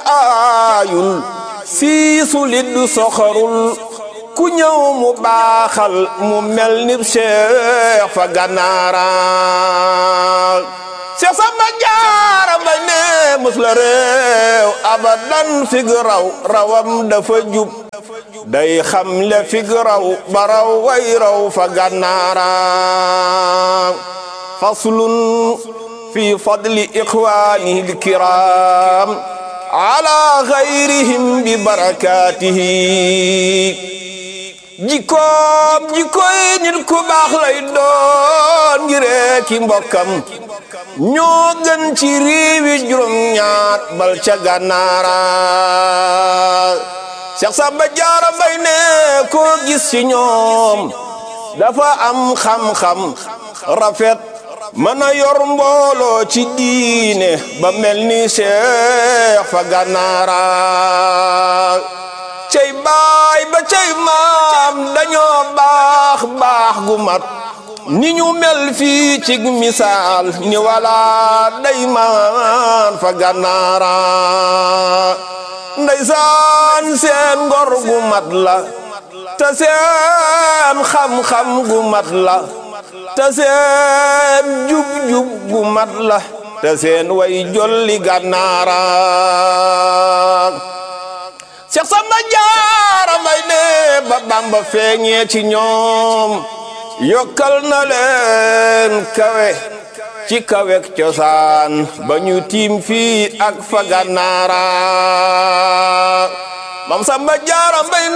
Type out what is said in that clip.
aayul siisu liddu soxorul ku ñëw mu baaxal mu mel ni Cheikh fa gànnaara Cheikh Samba Jaara Mbay ne mus la réew abadan fig raw rawam dafa jub day xam le fig raw ba raw way raw fa gànnaara faslun fi fadli ixwaanihi alkiram ala gayrihim bi barakatihi jikkoom jikkoy nit ku baax lay doon ngiree ki mbokkam ñoo gën ci réewi juróom ñaar bal ca gànnaara Cheikh Samba Jaara Mbay ne koo gis ci ñoom dafa am xam-xam rafet mën a yor mbooloo ci diine ba mel ni Cheikh fa gànnaara cey baay ba cey maam dañoo baax baax gu mat ni ñu mel fii ci misaal ni wala day maan fa gànnaara ndeysaan seen ngor gu mat la te seen xam-xam gu mat la te seen jub-jub gu mat la te seen way jolli gànnaara Cheikh Samba Jaara Mbay ne ba Bamba feeñee ci ñoom yokkal na leen kawe ci kawek cosaan ba ñu tiim fii ak fa gànnaara Mam Samba Jaara Mbay